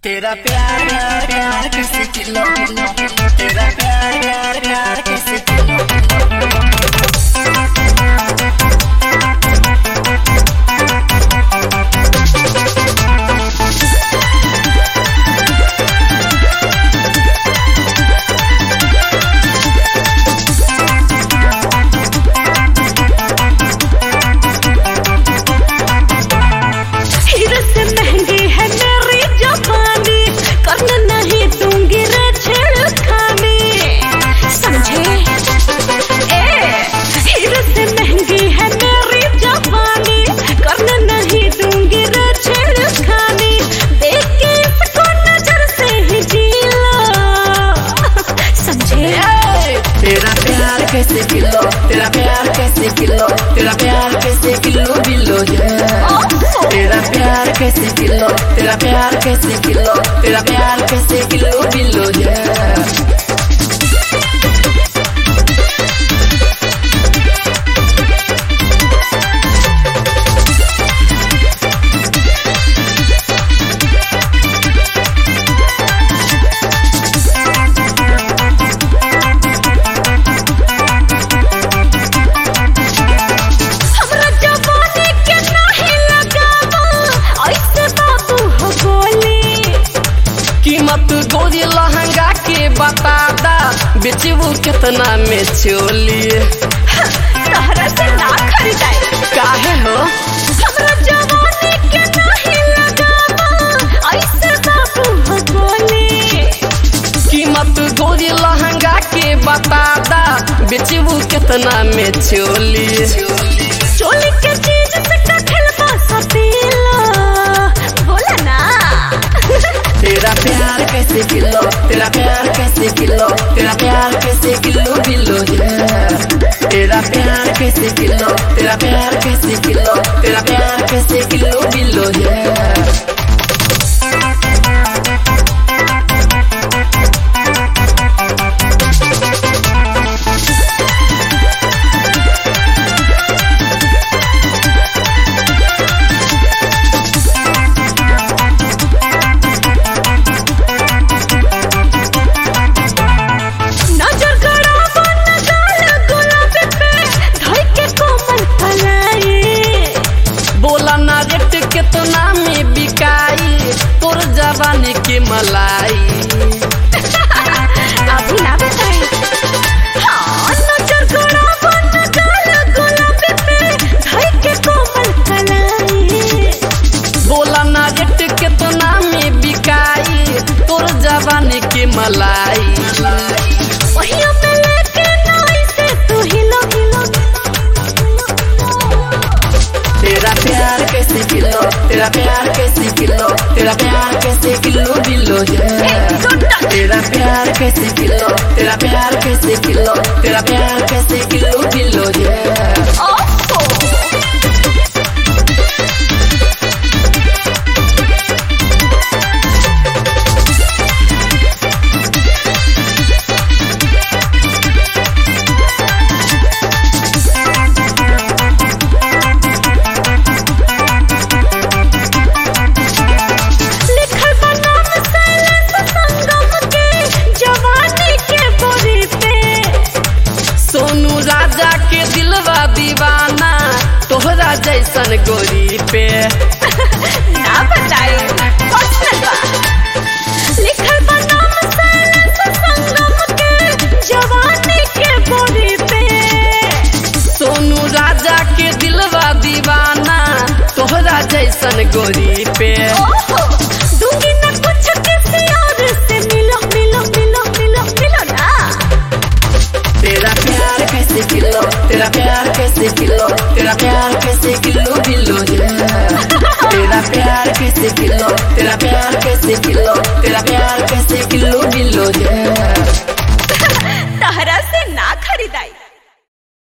तेरा प्यार प्यार प्यार कैसे किलो किलो तेरा प्यार प्यार प्यार कैसे किलो हीरे से महंगी है मेरी जवानी करने नहीं दूंगी रे छेड़खानी समझे ए हीरे से महंगी है मेरी जवानी करने नहीं दूंगी रे छेड़खानी देख के इसको नजर से ही जी लो समझे तेरा प्यार कैसे किलो तेरा प्यार कैसे किलो तेरा प्यार कैसे किलो बिलो है तेरा प्यार कैसे किलो तेरा प्यार कैसे किलो तेरा प्यार कैसे किलो बिलो है हमरा जवानी के नहीं लगावा ऐसे बाबू हो बोली कीमत गोरी लहंगा के बता दा बेचबू कितना में चोली तहरा से ना खरीदाई काहे हो हमरा जवानी के नहीं लगावा ऐसे बाबू हो बोली कीमत गोरी लहंगा के बता दा बेचबू कितना में चोली चोली के चीज से कठल पासा पीला बोला ना तेरा प्यार कैसे किलो तेरा प्यार कैसे किलो तेरा प्यार कैसे किलो बिलो है तेरा प्यार कैसे किलो तेरा प्यार कैसे किलो तेरा प्यार कैसे किलो बिलो है नजर गड़ावा नजर गुलाबी पे धोई के कोमल कलाई बोला ना रेट कितना में बिकाई तोर जवानी के मलाई अभी ना बताई हाँ नजर गड़ावा नजर गुलाबी पे धोई के कोमल कलाई बोला ना रेट कितना में बिकाई तोर जवानी के मलाई वही पे लेके नाई से तू हिलो हिलो तेरा प्यार कैसे किलो तेरा प्यार कैसे किलो तेरा प्यार कैसे किलो बिलो है तेरा प्यार कैसे किलो तेरा प्यार कैसे किलो तेरा प्यार कैसे किलो बिलो है ओहो लिखल बा नाम शैलेश संगम के जवानी के बोरी पे सोनू राजा के दिलवा दीवाना तोहरा जैसन गोरी पे ना बताए पर्सनल बा लिखल बा नाम शैलेश संगम के जवानी के बोरी पे सोनू राजा के दिलवा दीवाना तोहरा जैसन गोरी पे ओहो दूंगी ना कुछ किसी और से मिलो मिलो मिलो मिलो मिलो ना तेरा प्यार कैसे किलो तेरा प्यार कैसे किलो तेरा प्यार कैसे किलो बिलो है तेरा प्यार कैसे किलो तेरा प्यार कैसे किलो तेरा प्यार कैसे किलो बिलो है तहरा से ना खरीदाई